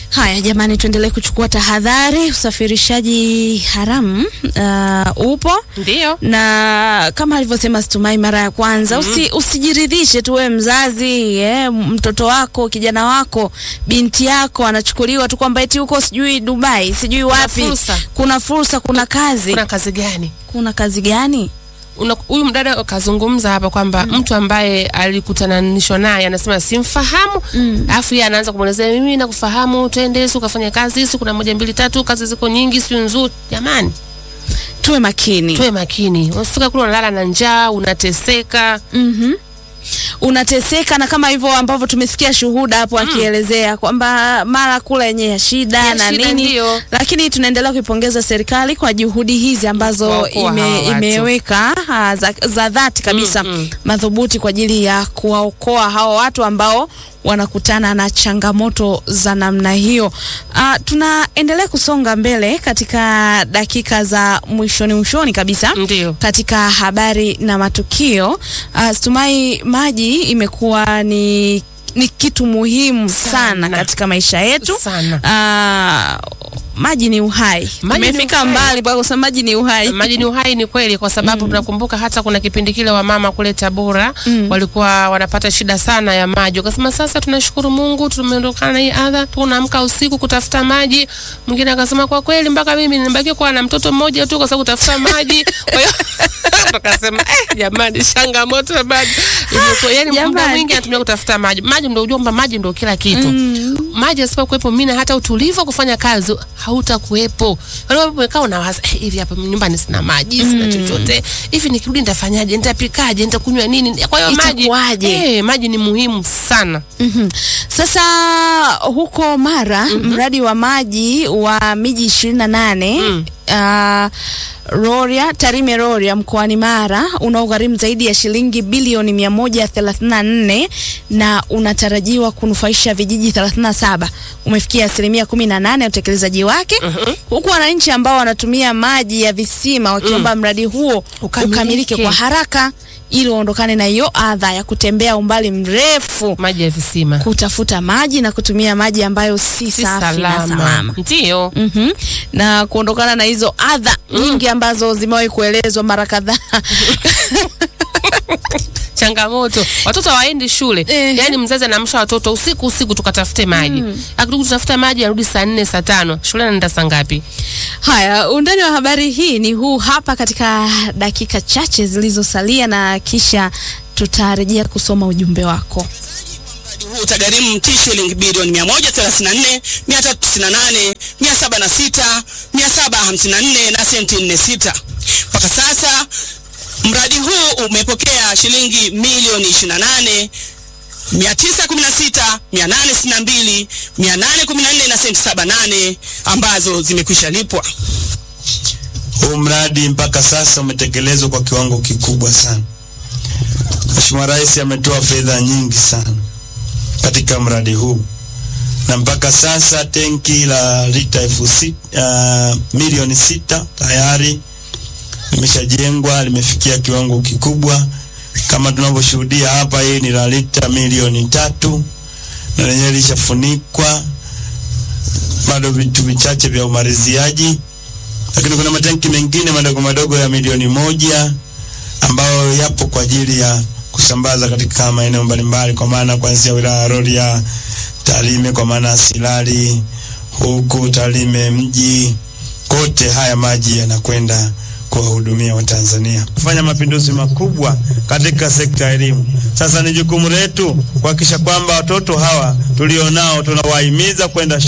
Haya jamani, tuendelee kuchukua tahadhari. Usafirishaji haramu uh, upo Ndio. na kama alivyosema Stumai mara ya kwanza, usi, usijiridhishe tu wewe mzazi eh, mtoto wako kijana wako binti yako anachukuliwa tu kwamba eti huko sijui Dubai sijui wapi fursa. kuna fursa, kuna kazi, Kuna kazi gani? kuna kazi gani? Una- Huyu mdada kazungumza hapa kwamba mtu ambaye alikutananishwa naye anasema simfahamu, alafu yeye anaanza kumwelezea mimi nakufahamu, twende si ukafanya kazi, si kuna moja mbili tatu, kazi ziko nyingi, si nzuri. Jamani, Tuwe makini. tuwe makini. Unafika kule unalala na njaa, unateseka. Mhm. Unateseka na kama hivyo ambavyo tumesikia shuhuda hapo akielezea kwamba mara kula yenye ya shida Ya na shida nini, ndio. lakini tunaendelea kuipongeza serikali kwa juhudi hizi ambazo Kuwaokoa ime, hawa watu. imeweka ah, za, za dhati kabisa Mm, mm. madhubuti kwa ajili ya kuwaokoa hawa watu ambao wanakutana na changamoto za namna hiyo. Ah, tunaendelea kusonga mbele katika dakika za mwishoni mwishoni kabisa Ndio. katika habari na matukio. Uh, Stumai, maji imekuwa ni, ni kitu muhimu sana, Sana. katika maisha yetu. Sana. Uh, maji ni uhai. Maji ni Tumefika uhai. mbali mpaka kusema maji ni uhai. Maji ni uhai, ni kweli, kwa sababu tunakumbuka hata kuna kipindi kile wamama kule Tabora Mm. walikuwa wanapata shida sana ya maji, wakasema sasa tunashukuru Mungu tumeondokana na hii adha, tunaamka usiku kutafuta maji. Mwingine akasema kwa kweli mpaka mimi nimebaki kuwa na mtoto mmoja tu kwa sababu kutafuta maji. Kwa hiyo tukasema eh, jamani, changamoto ya maji imekuwa yani, muda Jamani. mwingi anatumia kutafuta maji. Maji ndio ujua kwamba maji ndio kila kitu maji asipokuwepo mimi na hata utulivu wa kufanya kazi hautakuwepo. Wale wapo umekaa unawaza eh, hivi hapa nyumbani sina maji, sina chochote. Hivi nikirudi nitafanyaje? Nitapikaje? Nitakunywa nini? Kwa hiyo maji Itakuwaje? eh, maji ni muhimu sana. Mhm. Sasa huko Mara mradi wa maji wa miji ishirini na nane Mm. uh, Rorya, Tarime Rorya mkoani Mara unaogharimu zaidi ya shilingi bilioni 134 na unatarajiwa kunufaisha vijiji 37 umefikia asilimia 18 ya utekelezaji wake Mhm. huku wananchi ambao wanatumia maji ya visima wakiomba mradi huo Ukamilike. ukamilike kwa haraka ili waondokane na hiyo adha ya kutembea umbali mrefu Maji ya visima kutafuta maji na kutumia maji ambayo si, si safi na salama. Ndio. Mhm. Na kuondokana na hizo adha nyingi ambazo zimewahi kuelezwa mara kadhaa. changamoto watoto hawaendi shule Ehe. yaani mzazi anaamsha watoto usiku usiku tukatafute maji akirudi kutafuta maji arudi saa nne saa tano shule anaenda saa ngapi Haya, undani wa habari hii ni huu hapa katika dakika chache zilizosalia, na kisha tutarejea kusoma ujumbe wako. Mradi huu utagharimu T shilingi bilioni 134 398 706 754 na senti 46. Mpaka sasa mradi huu umepokea shilingi milioni 28 916 862 814 na senti 78 ambazo zimekwisha lipwa. Huu mradi mpaka sasa umetekelezwa kwa kiwango kikubwa sana. Mheshimiwa Rais ametoa fedha nyingi sana katika mradi huu, na mpaka sasa tenki la lita elfu sita, uh, milioni sita tayari limeshajengwa, limefikia kiwango kikubwa kama tunavyoshuhudia hapa. Hii ni la lita milioni tatu na lenyewe lishafunikwa, bado vitu vichache vya umaliziaji lakini kuna matanki mengine madogo madogo ya milioni moja ambayo yapo kwa ajili ya kusambaza katika maeneo mbalimbali, kwa maana kuanzia wilaya ya Rorya, Tarime, kwa maana ya Silali huku Tarime mji, kote haya maji yanakwenda kuwahudumia Watanzania, kufanya mapinduzi makubwa katika sekta ya elimu. Sasa ni jukumu letu kuhakikisha kwamba watoto hawa tulionao tunawahimiza kwenda shule